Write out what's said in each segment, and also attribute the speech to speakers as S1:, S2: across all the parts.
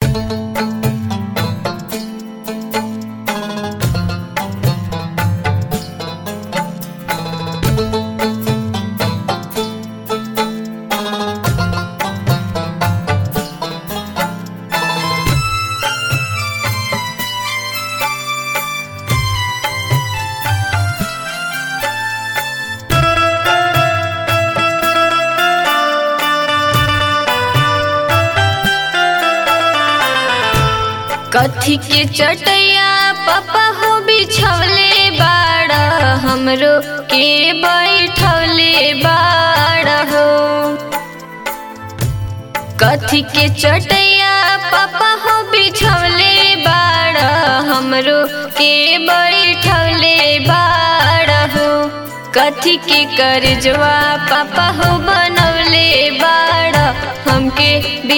S1: कथी के चटैया पापा हो बिछवले बाड़ हमरो के बैठवले बाड़ हो कथी के चटैया पापा हो बिछवले बाड़ हमरो के बैठवले बाड़ हो कथी के करजवा पापा हो बनवले बाड़ हमके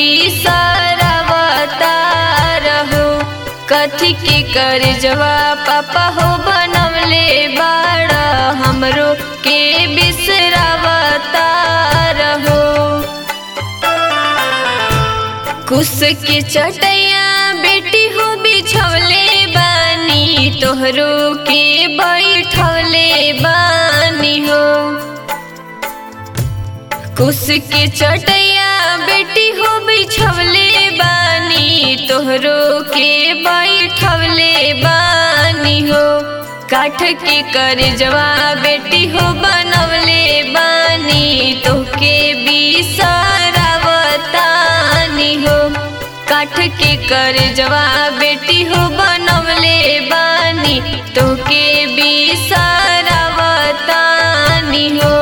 S1: बिसरवता रहो कथी के करजवा पापा हो बनवले बाड़ हमरो के बिसरवता रहो कुस के चटैया बेटी हो बिछवले बानी तोहरो के बैठवले बानी हो कुस के चटैया बेटी हो बिछवले बानी तोहरो के बैठवले बानी हो काठ के करजवा बेटी हो बनवले बानी तोहके बिसरवतानी हो काठ के करजवा बेटी हो बनवले बानी तोहके बिसरवतानी हो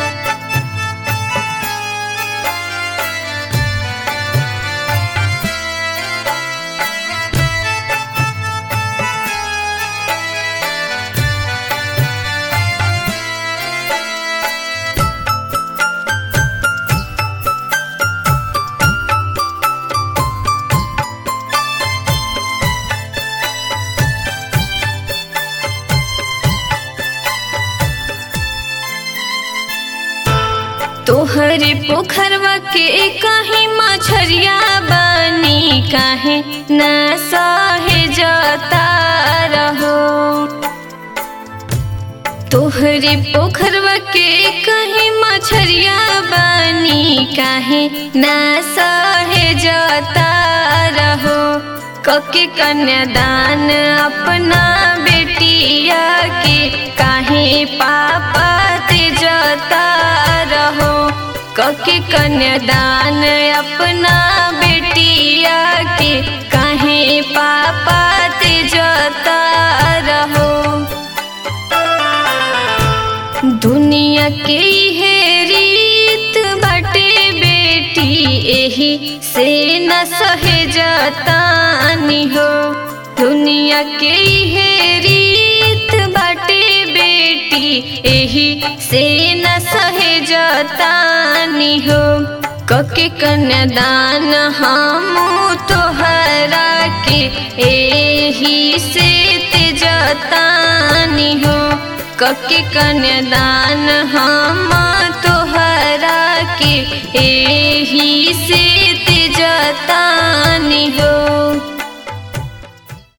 S1: तोहरे पोखरवा के कहीं मछरिया बनी काहे न सहे जता रहो तोहरे पोखरवा के कहीं मछरिया बनी काहे न सहे जता रहो कके कन्यादान अपना बेटिया के काहे पापा ते जता रहो कके कन्यादान अपना बेटिया के काहे पापा ते जता रहो दुनिया के हे रीत बाटे बेटी एही से न सहे जतानी हो दुनिया के हे रीत बाटे बेटी एही से न सहे जतानी हो कके कन्यादान हम तोहरा के एही से ते जतानी हो कके कन्यादान हम तोहरा के एही से